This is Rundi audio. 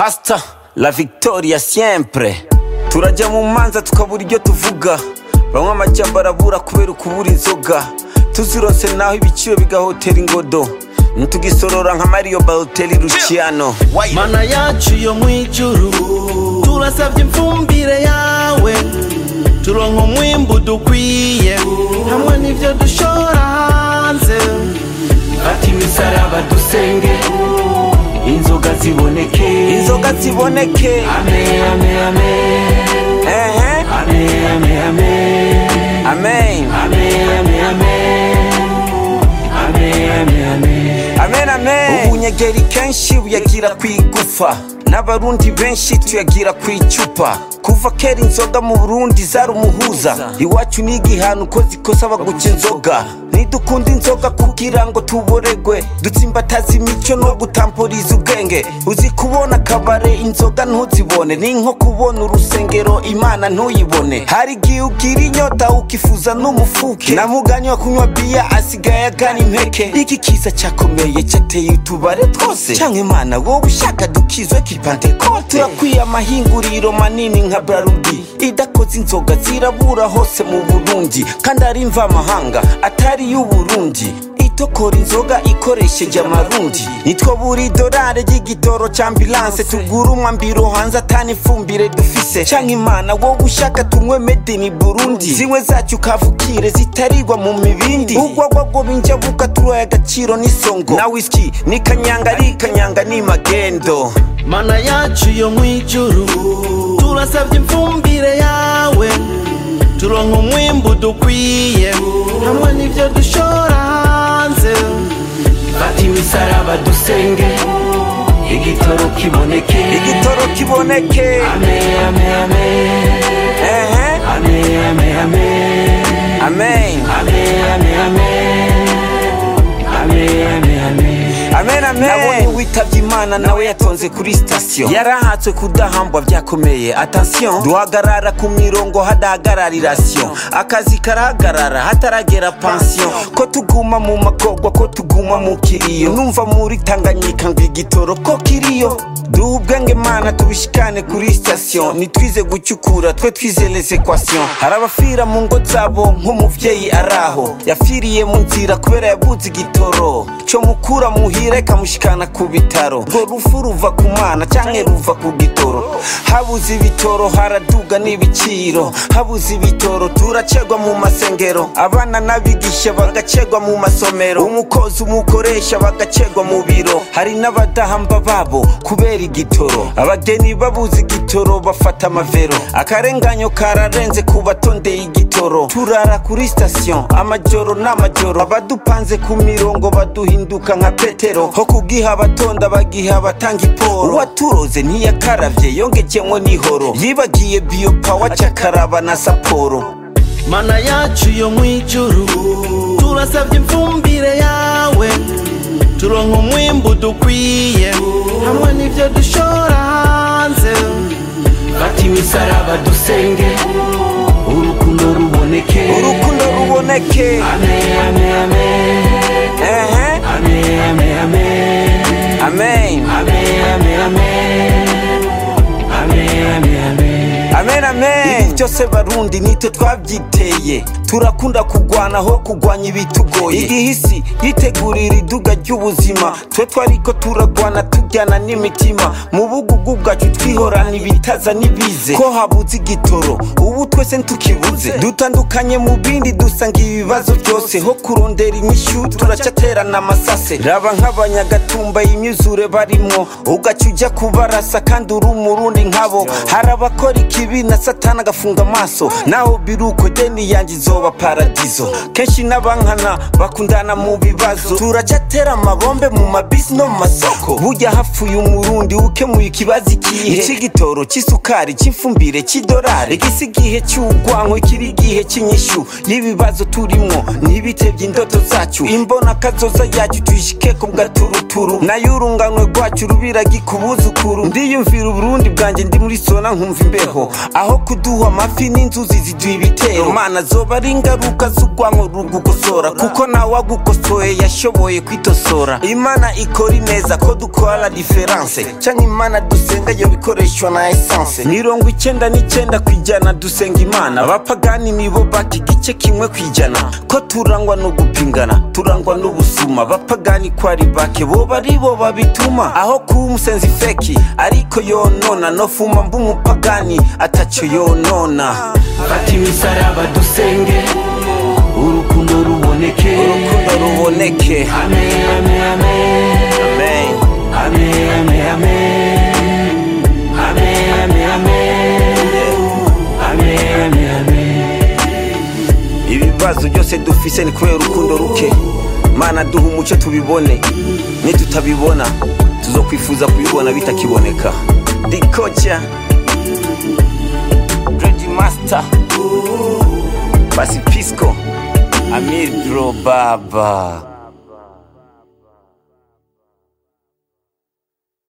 hasta la victoria siempre turajya mu manza tukabura ibyo tuvuga bamwe amajyamba arabura kubera ukubura inzoga tuzirose naho ibiciro bigahotera ingodo ntitugisorora nka mario baloteri luciano mana yacu yo mu ijuru turasabye imfumbire yawe turonka umwimbu dukwiye hamwe n'ibyo dushora hanze fata imisaraba dusenge inzoga ziboneke inzoga ziboneke ame ame ame ehe ame ame ame amen ame ame ame ame ame ame amen amen ubunyegeri kenshi buyagira ku igufa n'abarundi benshi tuyagira ku icupa kuva kera inzoga mu burundi zari umuhuza iwacu ni igihano uko zikosa baguca inzoga nidukunda inzoga kugira ngo tuboregwe dutsimbataza imico no gutamporiza ubwenge uzi kubona akabare inzoga ntuzibone ni nko kubona urusengero imana ntuyibone hari igihe ugira inyota ukifuza n'umufuke namuganywa kunywa biya asigaye agana impeke iki kiza cyakomeye cyateye utubare twose cyangwa imana wowe ushaka dukizwe kipantekote turakwiye amahinguriro manini nka brarudi idakoze inzoga zirabura hose mu burundi kandi ari mvamahanga atari y'uburundi itokora inzoga ikoresheje amarundi nitwo buri dorare ry'igitoro cya ambilanse tugura umwambiro hanze atani ifumbire dufise canke imana wowe ushaka tunywe medini burundi zimwe zacu kavukire zitarigwa mu mibindi ugwagwago binjabuka turoye agaciro n'isongo na whisky ni kanyanga ari kanyanga ni magendo mana yacu yo mu ijuru turasabye imfumbire yawe turonka umwimbu dukwiye hamwe n'ibyo dushora hanze fata imisaraba dusenge igitoro kiboneke igitoro kiboneke ame ame ame ehe ame ame ame amen ame ame ame ame ame ame amen amen nabonye witabye imana nawe yatonze kuri sitasiyo yarahatswe kudahambwa byakomeye attention duhagarara ku mirongo hadahagararira siyo akazi karahagarara hataragera pansiyo ko tuguma mu magorwa ko tuguma mu kiriyo numva muri tanganyika ngo igitoro ko kiriyo duha ubwenge mana tubishikane kuri sitasiyo nitwize gucyukura twe twize les equation hari abafira mu ngo zabo nk'umuvyeyi araho yafiriye mu nzira kubera yabuze igitoro cyo mukura muhira ikamushikana ku bitaro urwo rufu ruva ku mana canke ruva ku gitoro habuze ibitoro haraduga n'ibiciro habuze ibitoro turacegwa mu masengero abana n'abigisha bagacegwa mu masomero umukozi umukoresha bagacegwa mu biro hari n'abadahamba babo kubera igitoro abageni babuze igitoro bafata amavero akarenganyo kararenze ku batondeye igitoro turara kuri sitasiyo amajoro n'amajoro abadupanze ku mirongo baduhinduka nka petero ho kugiha abatonda bagiha abatanga iporo uwaturoze ntiyakaravye yongejemwo n'ihoro yibagiye biyopawa cyakaraba na saporo mana yacu yo mu ijuru turasabye imfumbire yawe turonka umwimbu dukwiye hamwe n'ibyo dushora hanze fata imisaraba dusenge urukundo ruboneke urukundo ruboneke ame ame ame ehe ame ame ame amen ame ame ame ame ame ame amen amen ibi byose barundi nitwe twabyiteye turakunda kugwana aho kugwanya ibitugoye igihisi yitegurira iduga ry'ubuzima twe twariko turagwana tujyana n'imitima mu bugugu bwacu twihorana ibitaza n'ibize ko habuze igitoro ubu twese ntukibuze dutandukanye mu bindi dusanga ibibazo byose ho kurondera inyishu turacyaterana amasase raba nk'abanyagatumba imyuzure barimwo ugaca ujya kubarasa kandi uri umurundi nkabo hari abakora ikibi na satani agafunga amaso naho biruko deni yanjye izoba paradizo kenshi n'abankana bakundana mu bibazo turacyatera amabombe mu mabisi no mu masoko burya hapfuye umurundi ukemuye ikibazo ikihe icy'igitoro cy'isukari cy'ifumbire cy'idolari igisi igihe cy'urwanko ikiri igihe cy'inyishu y'ibibazo turimwo n'ibitebye indoto zacu imbona kazoza yacu tuyishike ku gaturuturu nayo urunganwe rwacu rubiragi ku buzukuru ndiyumvira uburundi bwanjye ndi muri sona nkumva imbeho aho kuduha amafi n'inzuzi ziduha ibitero mana zoba ari ingaruka z'urwanko rugukosora kuko nawe agukosoye yashoboye kwitosora imana ikora ineza ko dukora la diferanse canke imana dusenga yo bikoreshwa na esanse mirongo icenda n'icenda kw'ijana dusenga imana abapagani nibo baka igice kimwe kw'ijana ko turangwa no gupingana turangwa n'ubusuma abapagani ko ari bake boba ari bo babituma aho kuba umusenzi feki ariko yonona nofuma mba umupagani ataco yonona fata imisaraba dusenge urukundo ruboneke urukundo ruboneke amen amen amen amen amen amen amen amen amen amen amen amen ibibazo byose dufise ni kubera urukundo ruke mana duha umuco tubibone nitutabibona tuzokwifuza kubibona bitakiboneka dikocha Dread master basi pisco amir bro baba